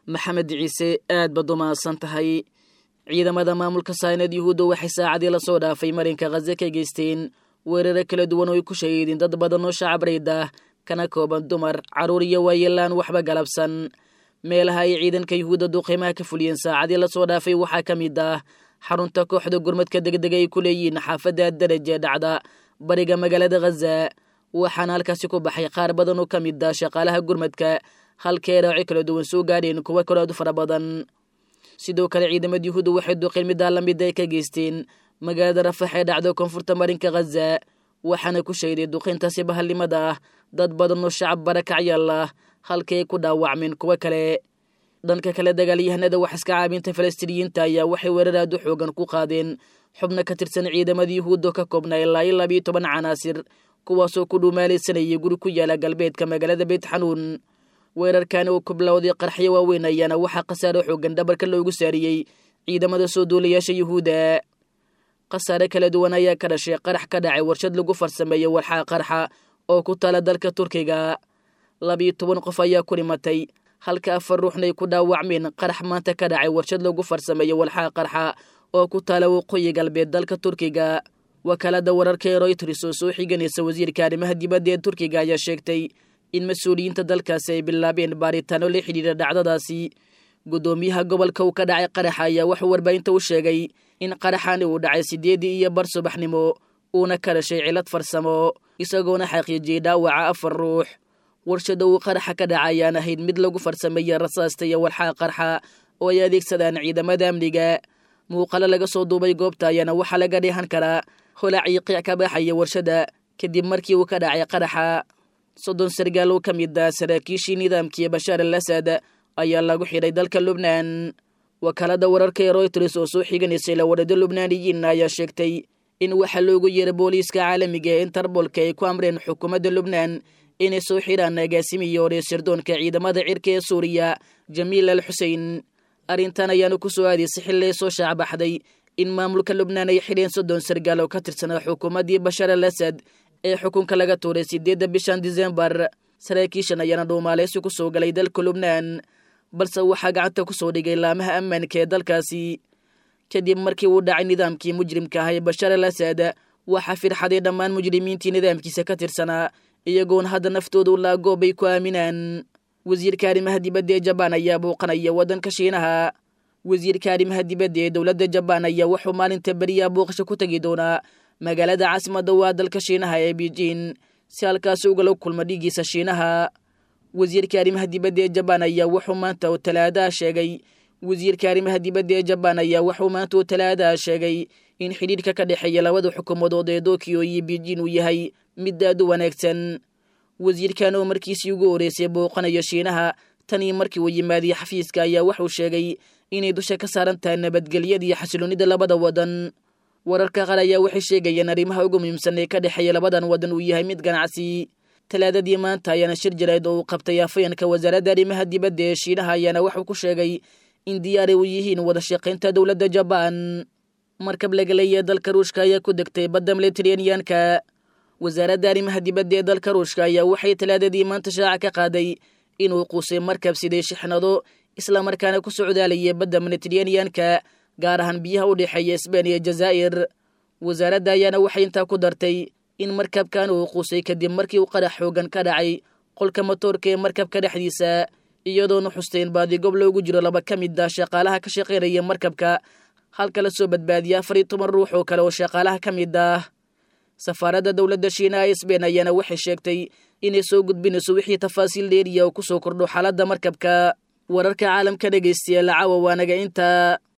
maxamed ciise aad baad u mahadsan tahay ciidamada maamulka saynad yuhuudda waxay saacadii lasoo dhaafay marinka khaze ka geysteen weeraro kala duwan oo ay ku shahiideen dad badan oo shacab rayda kana kooban dumar carruur iyo waayeelaan waxba galabsan meelaha ay ciidanka yuhuudda duuqiimaha ka fuliyeen saacadii lasoo dhaafay waxaa ka mid ah xarunta kooxda gurmadka degdega ay ku leeyihiin xaafadda daraje dhacda bariga magaalada khaza waxaana halkaasi ku baxay qaar badan oo ka mid ah shaqaalaha gurmadka halkee raaci kala duwan soo gaadheen kuwa kaloadu fara badan sidoo kale ciidamada yuhuudda waxay duqeen middaa lamid ay ka geysteen magaalada rafax ee dhacdo koonfurta marinka khaza waxaana ku shayday duqeyntaasi bahalnimada ah dad badan oo shacab barakacyaal ah halkii ay ku dhaawacmeen kuwo kale dhanka kale dagaalyahanada wax iska caabinta falastiiniyiinta ayaa waxay weerar aad u xoogan ku qaadeen xubno ka tirsan ciidamada yuhuudda ka koobnaa ilaa iyo labiiyo toban canaasir kuwaasoo ku dhumaalaysanayay guri ku yaala galbeedka magaalada beyt xanuun weerarkan oo kublawday qarxyo waaweyn ayaana waxaa khasaare xoogan dhabarka loogu saariyey ciidamada soo duulayaasha yuhuudda khasaare kala duwan ayaa ka dhashay qarax ka dhacay warshad lagu farsameeyey walxaa qarxa oo ku taala dalka turkiga labiiyo toban qof ayaa ku dhimatay halka afar ruuxnay ku dhaawacmeen qarax maanta ka dhacay warshad lagu farsameeyey walxaa qarxa oo ku taala waqooyi galbeed dalka turkiga wakaalada wararka ee royters oo soo xiganaysa wasiirka arrimaha dibadda ee turkiga ayaa sheegtay in mas-uuliyiinta dalkaasi ay bilaabeen baaritaano la xidhiidha dhacdadaasi guddoomiyaha gobolka uu ka dhacay qaraxa ayaa wuxuu warbaahinta u sheegay in qaraxani uu dhacay siddeedii iyo bar subaxnimo uuna ka dhashay cilad farsamo isagoona xaqiijiyey dhaawaca afar ruux warshada uu qaraxa ka dhaca ayaan ahayd mid lagu farsameeyey rasaasta iyo walxaa qarxa oo ay adeegsadaan ciidamada amniga muuqalo laga soo duubay goobta ayaana waxaa laga dheehan karaa holacii qiic ka baxaya warshada kadib markii uu ka dhacay qaraxa soddon sargaal oo ka mid ah saraakiishii nidaamkii bashaar al asad ayaa lagu xidhay dalka lubnaan wakaalada wararka ee royters oo soo xiganaysay lawadhado lubnaaniyiin ayaa sheegtay in waxaa loogu yeeray booliiska caalamiga ee interbolka ay ku amreen xukuumadda lubnaan inay soo xidhaan agaasimiyo hore sirdoonka ciidamada cirka ee suuriya jamiil al xusein arrintan ayaana ku soo aadaysay xilli ay soo shaacbaxday in maamulka lubnaan ay xidheen soddon sargaal oo ka tirsanaa xukuumaddii bashaar al asad ee xukunka laga tuuray siddeedda bishan disembar saraakiishan ayaana dhuumaaleysi ku soo galay dalka lubnaan balse waxaa gacanta ku soo dhigay laamaha ammaanka ee dalkaasi kadib markii uu dhacay nidaamkii mujrimka ah ee bashaar al asad waxaa firxaday dhammaan mujrimiintii nidaamkiisa ka tirsanaa iyagoona hadda naftooda u laagoob ay ku aaminaan wasiirka arrimaha dibadda ee jabaan ayaa bouqanaya waddanka shiinaha wasiirka arrimaha dibadda ee dowladda jabaan ayaa wuxuu maalinta beriyaa booqasho ku tegi doonaa magaalada caasimadda waa dalka shiinaha ee beijing si halkaasi ugala kulma dhigiisa shiinaha wasiirka arrimaha dibadda ee jabaan ayaa wuxuu maanta oo talaadaha sheegay wasiirka arrimaha dibadda ee jabaan ayaa wuxuu maanta oo talaadaha sheegay in xidhiidhka ka dhexeeya labada xukuumadood ee tokyo iyo beijing uu yahay mid aad u wanaagsan wasiirkan oo markiisii ugu horeysay booqanayo shiinaha tan iyo markii uu yimaadiyey xafiiska ayaa wuxuu sheegay inay dusha ka saaran tahay nabadgelyada iyo xasiloonnida labada wadan wararka qaar ayaa waxay sheegayeen arrimaha ugu muhiimsan ee ka dhexeeya labadan wadan uu yahay mid ganacsi talaadadii maanta ayaana shir jarayd oo uu qabtay afayeenka wasaaradda arrimaha dibadda ee shiinaha ayaana wuxuu ku sheegay in diyaaray u yihiin wada shaqaynta dowladda jabaan markab laga leeyahay dalka ruushka ayaa ku degtay badda mediteraneanka wasaaradda arrimaha dibadda ee dalka ruushka ayaa waxay talaadadii maanta shaaca ka qaaday inuu quusay markab siday shixnado islamarkaana ku socdaalayay badda mediteraneanka gaar ahaan biyaha u dhexeeya sbain iyo jazaa'ir wasaaradda ayaana waxay intaa ku dartay in markabkan uu quusay kadib markii uu qarax xoogan ka dhacay qolka matoorka ee markabka dhexdiisa iyadoona xusteen baadigob loogu jiro laba ka mid ah shaqaalaha ka shaqaynaya markabka halka la soo badbaadiya afar iyo toban ruux oo kale oo shaqaalaha ka mid ah safaaradda dowladda shiinaha ee sbain ayaana waxay sheegtay inay soo gudbinayso wixii tafaasiil dheeriya oo ku soo kordho xaaladda markabka wararka caalamka dhegaystayaal caawa waanaga intaa